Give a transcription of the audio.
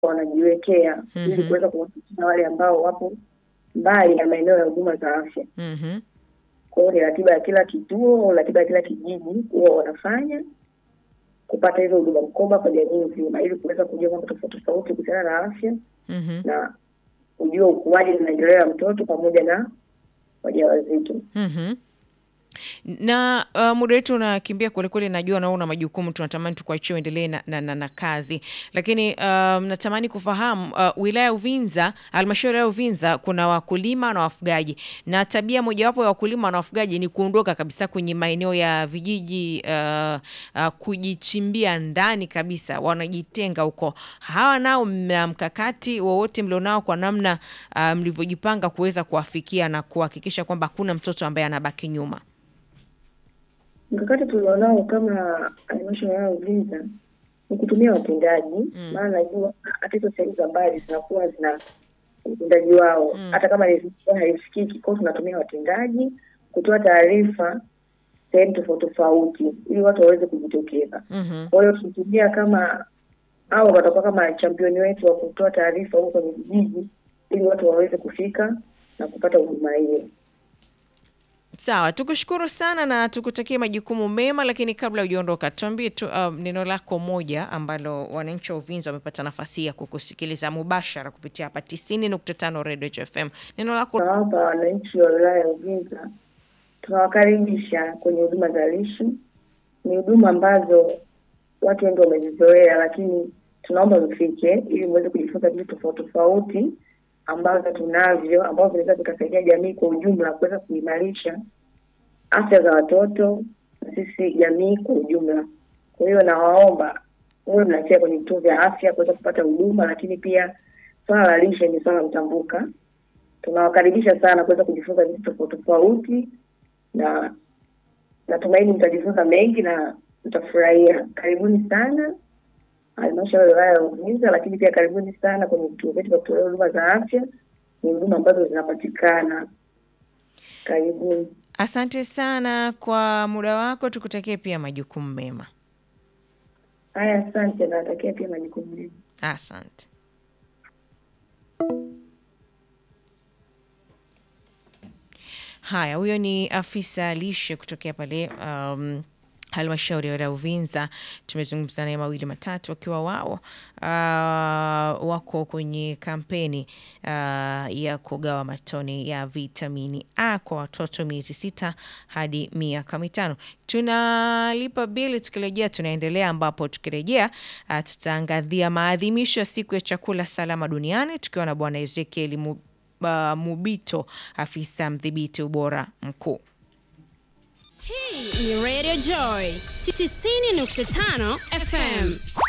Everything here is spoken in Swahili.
wanajiwekea ili Mhm. kuweza kuwafikia wale ambao wapo mbali na maeneo ya huduma za afya. Mhm. Kwa hiyo ni ratiba ya kila kituo, ratiba ya kila kijiji huwa wanafanya kupata hizo huduma mkoba kwa jamii nzima, ili kuweza kujua mambo tofauti tofauti kuhusiana na afya Mhm. na kujua ukuaji na maendeleo ya mtoto pamoja na wajawazito. Mhm. na uh, muda wetu unakimbia kwelikweli, najua na wewe una majukumu, tunatamani tukuachie uendelee na, na, na, na kazi, lakini um, natamani kufahamu uh, wilaya ya Uvinza, halmashauri ya Uvinza kuna wakulima na wafugaji, na tabia mojawapo ya wakulima na wafugaji ni kuondoka kabisa kwenye maeneo ya vijiji uh, uh, kujichimbia ndani kabisa, wanajitenga huko. Hawa nao mna mkakati wowote mlionao kwa namna uh, mlivyojipanga kuweza kuwafikia na kuhakikisha kwamba hakuna mtoto ambaye anabaki nyuma? Mkakati tulionao kama halmashauri ya Uvinza ni kutumia watendaji, maana najua hata hizo sehemu za mbali zinakuwa zina utendaji wao, hata kama ni- haisikiki. Kwa hiyo tunatumia watendaji kutoa taarifa sehemu tofauti tofauti, ili watu waweze kujitokeza. Mhm. Kwa hiyo tunatumia kama au watakuwa kama championi wetu wa kutoa taarifa huko kwenye vijiji, ili watu waweze kufika na kupata huduma hiyo. Sawa, tukushukuru sana na tukutakie majukumu mema, lakini kabla hujaondoka, tuambie tu um, neno lako moja ambalo wananchi wa Uvinza wamepata nafasi ya kukusikiliza mubashara kupitia hapa 90.5 Radio FM. Neno lako Tunawapa wananchi wa wilaya ya Uvinza, tunawakaribisha kwenye huduma za lishe. Ni huduma ambazo watu wengi wamezizoea, lakini tunaomba mfike ili muweze kujifunza vitu tofauti tofauti ambavyo tunavyo, ambavyo vinaweza vikasaidia jamii kwa ujumla kuweza kuimarisha afya za watoto na sisi jamii kwa ujumla. Kwa hiyo nawaomba huwe mnafika kwenye vituo vya afya kuweza kupata huduma, lakini pia swala la lishe ni swala mtambuka tunawakaribisha sana kuweza kujifunza vitu tofauti tofauti, na natumaini mtajifunza mengi na mtafurahia. Karibuni sana halmashauri ya wilaya ya Uvinza, lakini pia karibuni sana kwenye vituo vyetu vya kutolea huduma za afya. Ni huduma ambazo zinapatikana. Karibuni. asante sana kwa muda wako, tukutakie pia majukumu mema. Haya, asante, nawatakia pia majukumu mema. Asante. Haya, huyo ni afisa lishe kutokea pale um, halmashauri ya wilaya ya Uvinza. Tumezungumza naye mawili matatu, wakiwa wao uh, wako kwenye kampeni uh, ya kugawa matone ya vitamini A kwa watoto miezi sita hadi miaka mitano. Tunalipa bili, tukirejea tunaendelea, ambapo tukirejea uh, tutaangazia maadhimisho ya siku ya chakula salama duniani tukiwa na Bwana Ezekiel Mu, uh, Mubito, afisa mdhibiti ubora mkuu. Hii ni Radio Joy 90.5 FM.